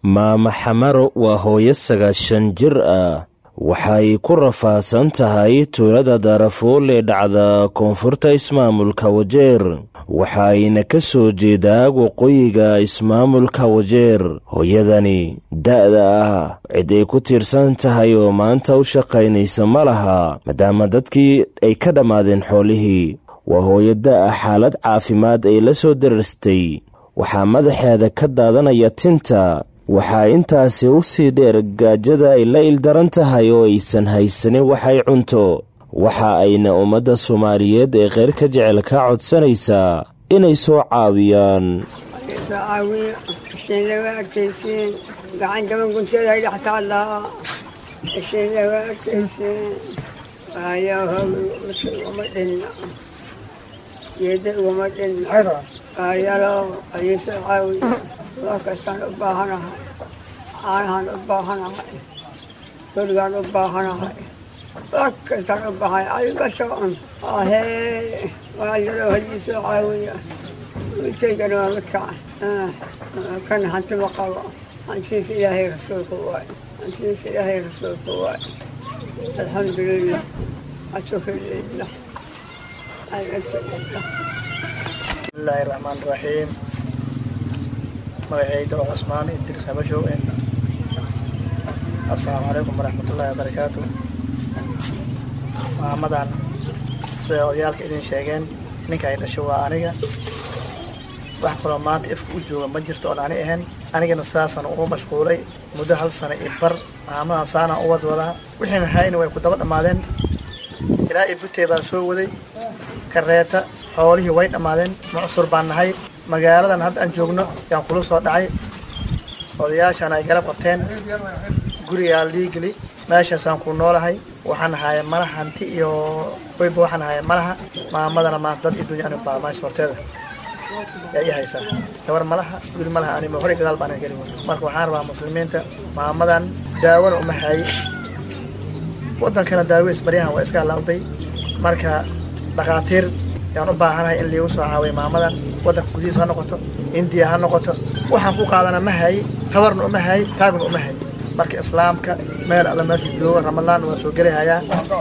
maama xamaro waa hooyo sagaashan jir ah waxay ku rafaadsan tahay tuulada daarafuul ee dhacda koonfurta ismaamulka wajeer waxaayna ka soo jeedaa waqooyiga ismaamulka wajeer hooyadani da'da ah cid ay ku tiirsan tahay oo maanta u shaqaynaysa ma laha maadaama dadkii ay ka dhammaadeen xoolihii waa hooyo da'a xaalad caafimaad ay la soo dararstay waxaa madaxeeda ka daadanaya tinta waxaa intaasi u sii dheer gaajada ay la ildaran tahay oo aysan haysanin waxay cunto waxa ayna ummadda soomaaliyeed ee kheyr ka jecel ka codsanaysaa inay soo caawiyaan wax kastaan u baahanahay caanahaan u baahanahay gurigaan u baahanahay wax kastaan u baahanay adiga socon ahee waa yaroo hadii soo caawiya wiilkaygana waa midkaan kan hantima qabo hantiis ilaahay rasuulka waay hantiis ilaahay rasuulka waay alxamdulilah ashukrillah alxamdulilah bismillaahi raxmaan raxiim magacayda oo cusmaan idris habashow assalaamu calaykum waraxmatullaahi wabarakaatu maamadan siday odayaalka idin sheegeen ninka ay dhasho waa aniga wax kaloo maanta ifka u jooga ma jirto oon ani ahayn anigana saasaan ugu mashquulay muddo hal sana i bar maamadan saanaan u wadwadaa wixiina hayna way ku daba dhammaadeen ilaa i butey baan soo waday kareeta xoolihii way dhammaadeen mucsur baan nahay magaaladan hadda aan joogno yaan kula soo dhacay odayaashaan ay garab qabteen gurigaa liigeli meeshaasaan ku noolahay waxaan ahaaya malaha hanti iyo weyba waxaan ahaaya malaha maamadana maanta dad idunya ani baa meesha horteeda yaa ii haysaa gabar malaha wiil malaha anima hore gadaal baan geli marka waxaan rabaa muslimiinta maamadan daawona uma haaye wadankana daaweys baryahan waa iska halaawday marka dhakhaatiir yaan u baahanahay in liigu soo caawiya maamadan waddanka gudihiisa ha noqoto indiya ha noqoto waxaan ku qaadana ma haye tabarna uma haye taagna uma haye marka islaamka meel alla meesha jooga ramadaan waa soo gelahayaa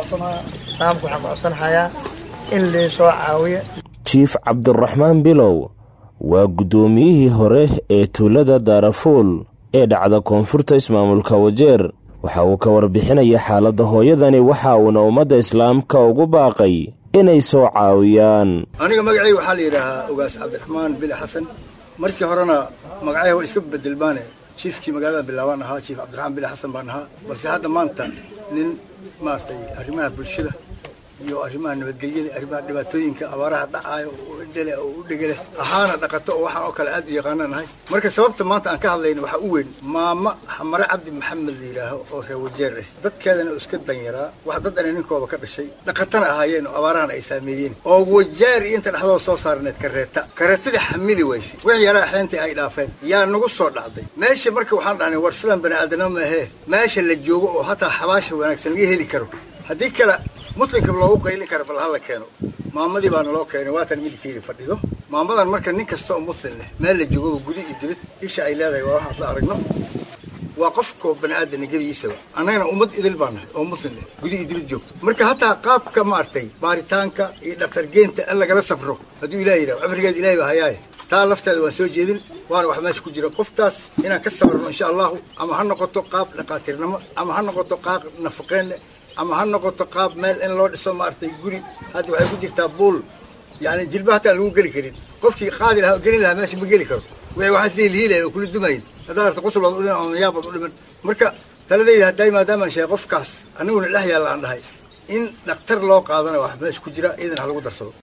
islaamka waxaan ku codsanahayaa in lii soo caawiya jiif cabdiraxmaan bilow waa guddoomiyihii hore ee tuulada daarafuul ee dhacda koonfurta ismaamulka wajeer waxa uu ka warbixinaya xaaladda hooyadani waxa uuna ummadda islaamka ugu baaqay inay soo caawiyaan aniga magacayga waxaa la yidhaahaa ogaas cabdiraxmaan bili xasan markii horena magacayga waa iska bedelbaane jiifkii magaalada bilaabaan ahaa jiif cabdiraxmaan bili xasan baan ahaa balse hadda maanta nin maaragtay arrimaha bulshada iyo arrimaha nabadgelyada arrimaha dhibaatooyinka abaaraha dhacaayo oo idele oo u dhegele ahaana dhaqato oo waxaan oo kale aad u yaqaana nahay marka sababta maanta aan ka hadlayna waxaa u weyn maama xamare cabdi maxamed la yidhaaho oo reer wajeer ah dadkeedana oo iska danyaraa wax dadana ninkooba ka dhashay dhaqatana ahaayeen oo abaarahana ay saameeyeen oo wajeer iyo inta dhexdooda soo saarneed kareeta kareetadii xamili wayse wixii yaraa xeentay ay dhaafeen yaa nagu soo dhacday meesha marka waxaan dhahnay war sidan bani aadana maahee meesha la joogo oo hataa xabaasha wanaagsan laga heli karo haddii kale muslimka loogu qaylin kara bal hala keeno maamadii baana loo keenay waatan midabkeedi fadhido maamadan marka nin kasta oo muslim leh meel la joogaba gudi iyo dilid isha ay leedahay waa waxaas la aragno waa qofkoo bani aadana gebigiisaba annagana ummad idil baa nahay oo muslim leh gudi iyo dilid joogto marka hataa qaabka maaragtay baaritaanka iyo dhaktar geenta in lagala safro hadduu ilaah yidhaho cumrigeed ilahay baa hayaaye taa lafteeda waan soo jeedin waana wax meesha ku jira qoftaas inaan ka sabarno insha allahu ama ha noqoto qaab dhaqaatiirnimo ama ha noqoto qaab nafaqeen ama ha noqoto qaab meel in loo dhiso maaragtay guri hadda waxay ku jirtaa buul yani jilba hataan lagu geli karin qofkii qaadi lahaa gelin lahaa meesha ma geli karo wixii waxaas liilhiilaya oo kula dumayin haddaa arta qosol baad u dhiman ama yaab baad u dhiman marka taladayda hadday maadaamaan sheegay qofkaas aniguna dhex yaalla aan dhahay in dhaktar loo qaadana wax meesha ku jira iidan ha lagu darsado